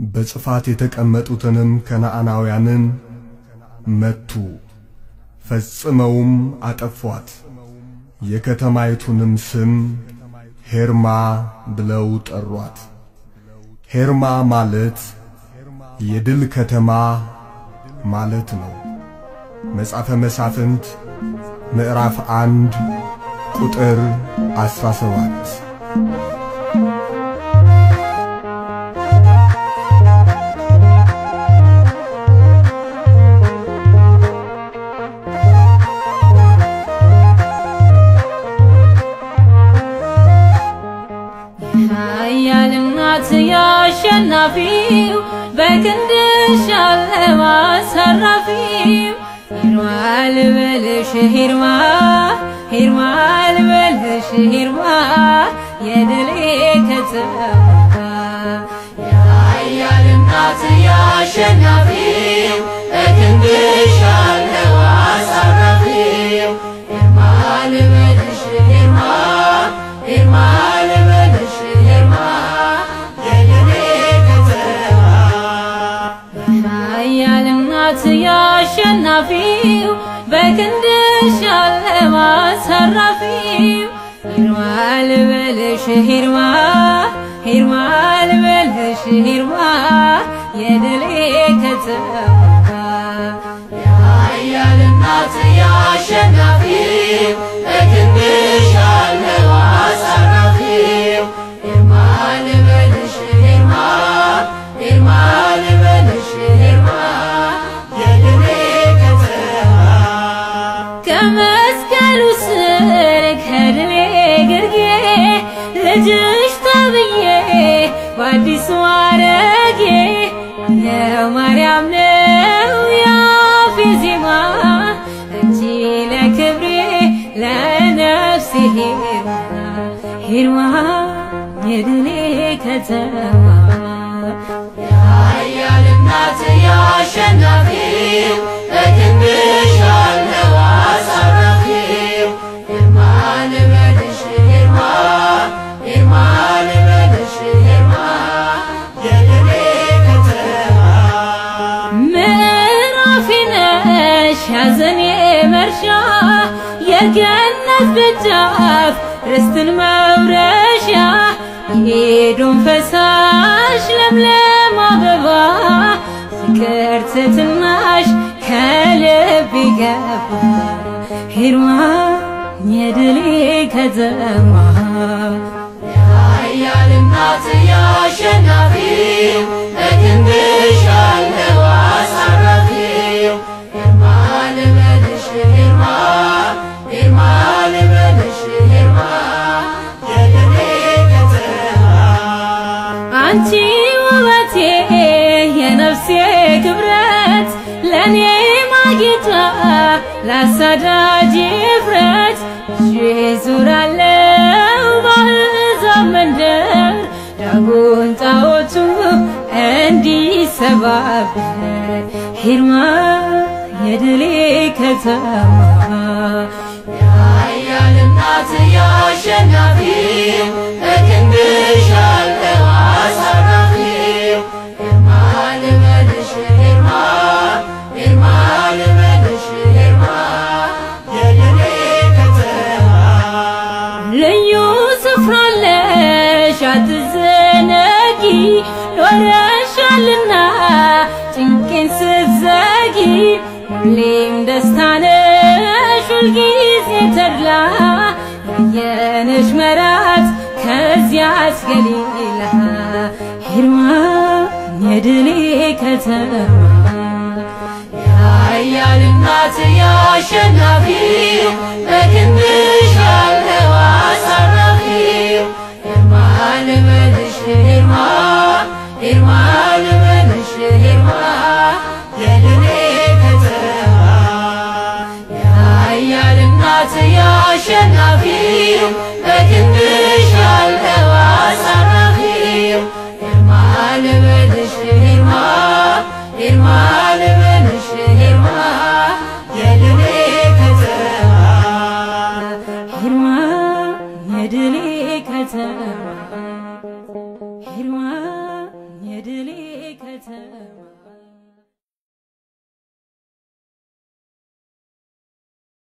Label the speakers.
Speaker 1: በጽፋት የተቀመጡትንም ከነዓናውያንን መቱ፣ ፈጽመውም አጠፏት። የከተማይቱንም ስም ሄርማ ብለው ጠሯት። ሄርማ ማለት የድል ከተማ ማለት ነው። መጽሐፈ መሳፍንት ምዕራፍ አንድ ቁጥር 17
Speaker 2: ኃያል እናት ያሸናፊው በክንድሽ ያለው አሳራፊው ሂርማ ልበልሽ ሂርማ ሂርማ ልበልሽ ሂርማ የድሌ ከተማ
Speaker 3: የኃያል እናት ያሸናፊው በክንድሽ ያለው አሳራፊው ሂርማ ልበልሽ ሂርማ ሂርማ ልበልሽ ሂርማ የድኔ ከተማ
Speaker 2: ኃያል እናት ያሸናፊው በክንድሽ ያለው አሳራፊው ሂርማ ልበልሽ ሂርማ ሂርማ ልበልሽ ሂርማ የድሌ ከተማ
Speaker 3: የኃያል እናት ያሸናፊው በክንድሽ ያለው አሳራፊው ሂርማ ልበልሽ ሂርማ ሂርማ ልበልሽ ሂርማ የድኔ ከተማ
Speaker 2: ከመስቀሉ ስር ከድሌ ግርጌ ልጅሽ ተብዬ በአዲሱ አረጌ የማርያም ነው ያፌ ዜማ እንጂ ለክብሬ ለነፍሴ ሄርማ ሄርማ የድሌ ከተማ
Speaker 3: የኃያል እናት ያሸናፊው በክንድሽ ያለው አሳራፊው ሂርማ ልበልሽ ሂርማ ሂርማ ልበልሽ ሂርማ የድኔ ከተማ
Speaker 2: ምዕራፌ ነሽ ያዘኔ መርሻ የገነት ደጃፍ ርስትን መውረሻ የኤዶም ፈሳሽ ለምለም አበባ ፍቅር ትትናሽ ከልብ ገባ ሂርማ የድሌ ከተማ
Speaker 3: የኃያል እናት ያሸናፊው በክንድሽ ያለው አሳራፊው ሂርማ ልበልሽ ሂርማ ሂርማ ልበልሽ ሂርማ የድኔ ከተማ
Speaker 2: አንቺ ውበቴ የነፍሴ ክብረት ለእኔ ማጌጫ ላሳዳጅ ፍረት ዙራለው በአሕዛብ መንደር ዳጎን ጣዖቱ እንዲሰባበር ሂርማ የድሌ ከተማ
Speaker 3: የኃያል እናት ያሸናፊው በክንድሽ ያለው አሳራፊው ሂርማ ልበልሽ ሂርማ ሂርማ ልበልሽ ሂርማ የድኔ ከተማ
Speaker 2: ልዩ ስፍራለሽ አትዘነጊ ኖረሻልና ጭንቄን ስትዘጊ ሁሌም ደስታነሽ ሁልጊዜ ተድላ ያየንሽ መራት ከዚያች ገሊላ ሂርማ የድሌ ከተማ
Speaker 3: የኃያል እናት ያሸናፊው በክንድሽ ያለው አሳራፊው ሂርማ ልበልሽ ሂርማ ሂርማ ልበልሽ ሂርማ የድኔ ከተማ የኃያል እናት ያሸናፊው በክንድሽ ያለው አሳራፊው ሂርማ ልበልሽ ሂርማ ሂርማ ልበልሽ ሂርማ የድኔ ከተማ
Speaker 2: ሂርማ የድሌ ከተማ ሂርማ የድሌ ከተማ